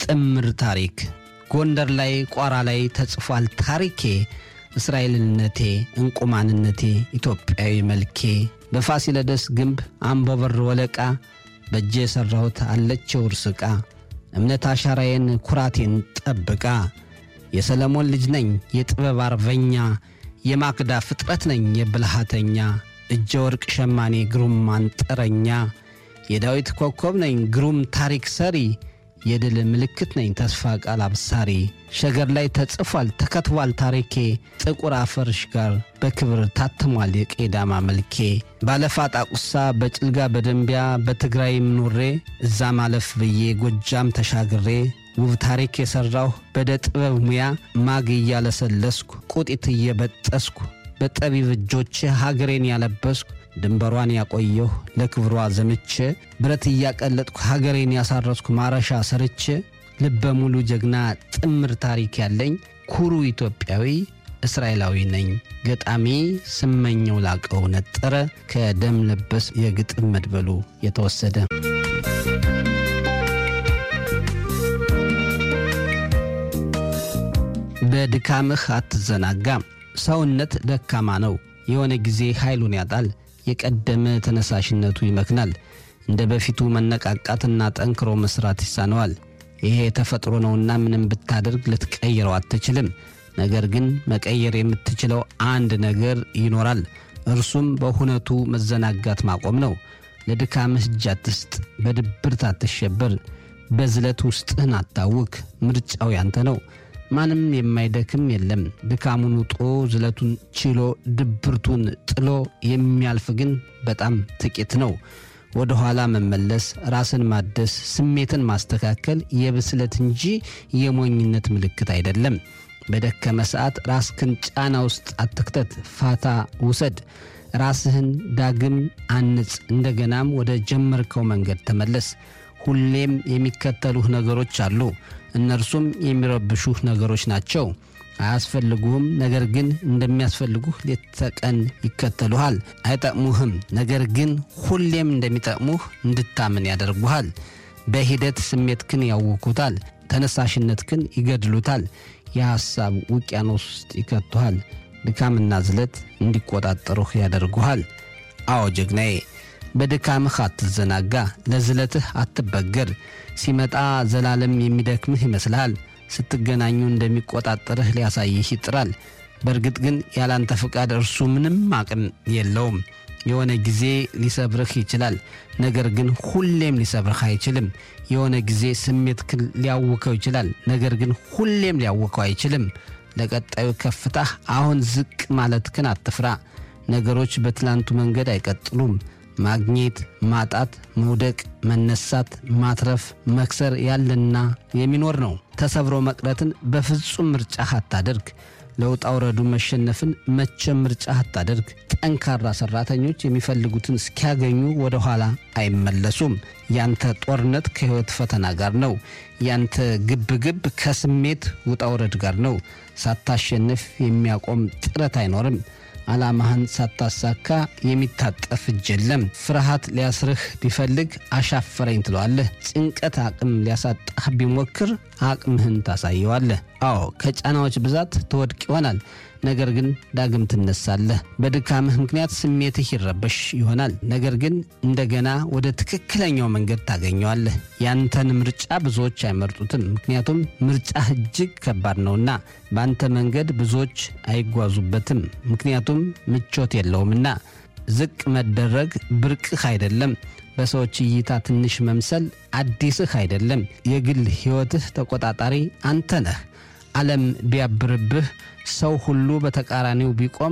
ጥምር ታሪክ ጎንደር ላይ ቋራ ላይ ተጽፏል ታሪኬ እስራኤልነቴ እንቁ ማንነቴ ኢትዮጵያዊ መልኬ በፋሲለደስ ግንብ አምቦበር ወለቃ በእጄ የሠራሁት አለችው ውርስ ዕቃ እምነት አሻራዬን ኩራቴን ጠብቃ የሰለሞን ልጅ ነኝ የጥበብ አርበኛ የማክዳ ፍጥረት ነኝ የብልሃተኛ እጀ ወርቅ ሸማኔ ግሩም አንጥረኛ የዳዊት ኮከብ ነኝ ግሩም ታሪክ ሰሪ የድል ምልክት ነኝ ተስፋ ቃል አብሳሪ ሸገር ላይ ተጽፏል ተከትቧል ታሪኬ ጥቁር አፈርሽ ጋር በክብር ታትሟል የቄዳማ መልኬ ባለፋ ጣቁሳ በጭልጋ በደንቢያ በትግራይም ኑሬ እዛ ማለፍ ብዬ ጎጃም ተሻግሬ ውብ ታሪክ የሠራሁ በደ ጥበብ ሙያ ማግ እያለሰለስኩ ቁጢት እየበጠስኩ በጠቢብ እጆቼ ሀገሬን ያለበስኩ ድንበሯን ያቆየሁ ለክብሯ ዘምቼ ብረት እያቀለጥኩ ሀገሬን ያሳረስኩ ማረሻ ሰርቼ ልበ ሙሉ ጀግና ጥምር ታሪክ ያለኝ ኩሩ ኢትዮጵያዊ እስራኤላዊ ነኝ። ገጣሚ ስመኘው ላቀው ነጠረ ከደም ለበስ የግጥም መድበሉ የተወሰደ በድካምህ አትዘናጋም። ሰውነት ደካማ ነው። የሆነ ጊዜ ኃይሉን ያጣል። የቀደመ ተነሳሽነቱ ይመክናል። እንደ በፊቱ መነቃቃትና ጠንክሮ መስራት ይሳነዋል። ይሄ የተፈጥሮ ነውና ምንም ብታደርግ ልትቀይረው አትችልም። ነገር ግን መቀየር የምትችለው አንድ ነገር ይኖራል። እርሱም በሁነቱ መዘናጋት ማቆም ነው። ለድካምህ እጅ አትስጥ። በድብርት አትሸበር። በዝለት ውስጥህን አታውክ። ምርጫው ያንተ ነው። ማንም የማይደክም የለም። ድካሙን ውጦ ዝለቱን ችሎ ድብርቱን ጥሎ የሚያልፍ ግን በጣም ጥቂት ነው። ወደ ኋላ መመለስ፣ ራስን ማደስ፣ ስሜትን ማስተካከል የብስለት እንጂ የሞኝነት ምልክት አይደለም። በደከመ ሰዓት ራስክን ጫና ውስጥ አትክተት፣ ፋታ ውሰድ። ራስህን ዳግም አንጽ። እንደገናም ወደ ጀመርከው መንገድ ተመለስ። ሁሌም የሚከተሉህ ነገሮች አሉ። እነርሱም የሚረብሹህ ነገሮች ናቸው። አያስፈልጉህም፣ ነገር ግን እንደሚያስፈልጉህ ሌት ተቀን ይከተሉሃል። አይጠቅሙህም፣ ነገር ግን ሁሌም እንደሚጠቅሙህ እንድታምን ያደርጉሃል። በሂደት ስሜትክን ያውኩታል፣ ተነሳሽነትክን ይገድሉታል። የሐሳብ ውቅያኖስ ውስጥ ይከቱሃል። ድካምና ዝለት እንዲቆጣጠሩህ ያደርጉሃል። አዎ ጀግናዬ በድካምህ አትዘናጋ፣ ለዝለትህ አትበገር። ሲመጣ ዘላለም የሚደክምህ ይመስልሃል። ስትገናኙ እንደሚቆጣጠርህ ሊያሳይህ ይጥራል። በእርግጥ ግን ያላንተ ፍቃድ እርሱ ምንም አቅም የለውም። የሆነ ጊዜ ሊሰብርህ ይችላል፣ ነገር ግን ሁሌም ሊሰብርህ አይችልም። የሆነ ጊዜ ስሜትክን ሊያውከው ይችላል፣ ነገር ግን ሁሌም ሊያውከው አይችልም። ለቀጣዩ ከፍታህ አሁን ዝቅ ማለትክን አትፍራ። ነገሮች በትላንቱ መንገድ አይቀጥሉም። ማግኘት፣ ማጣት፣ መውደቅ፣ መነሳት፣ ማትረፍ፣ መክሰር ያለና የሚኖር ነው። ተሰብሮ መቅረትን በፍጹም ምርጫህ አታደርግ። ለውጣ ውረዱ መሸነፍን መቼም ምርጫህ አታደርግ። ጠንካራ ሰራተኞች የሚፈልጉትን እስኪያገኙ ወደ ኋላ አይመለሱም። ያንተ ጦርነት ከሕይወት ፈተና ጋር ነው። ያንተ ግብግብ ከስሜት ውጣ ውረድ ጋር ነው። ሳታሸንፍ የሚያቆም ጥረት አይኖርም። ዓላማህን ሳታሳካ የሚታጠፍ እጅ የለም። ፍርሃት ሊያስርህ ቢፈልግ አሻፈረኝ ትለዋለህ። ጭንቀት አቅም ሊያሳጣህ ቢሞክር አቅምህን ታሳየዋለህ። አዎ ከጫናዎች ብዛት ትወድቅ ይሆናል፣ ነገር ግን ዳግም ትነሳለህ። በድካምህ ምክንያት ስሜትህ ይረበሽ ይሆናል፣ ነገር ግን እንደገና ወደ ትክክለኛው መንገድ ታገኘዋለህ። ያንተን ምርጫ ብዙዎች አይመርጡትም፣ ምክንያቱም ምርጫህ እጅግ ከባድ ነውና። በአንተ መንገድ ብዙዎች አይጓዙበትም፣ ምክንያቱም ምቾት የለውምና። ዝቅ መደረግ ብርቅህ አይደለም። በሰዎች እይታ ትንሽ መምሰል አዲስህ አይደለም። የግል ሕይወትህ ተቆጣጣሪ አንተ ነህ። ዓለም ቢያብርብህ፣ ሰው ሁሉ በተቃራኒው ቢቆም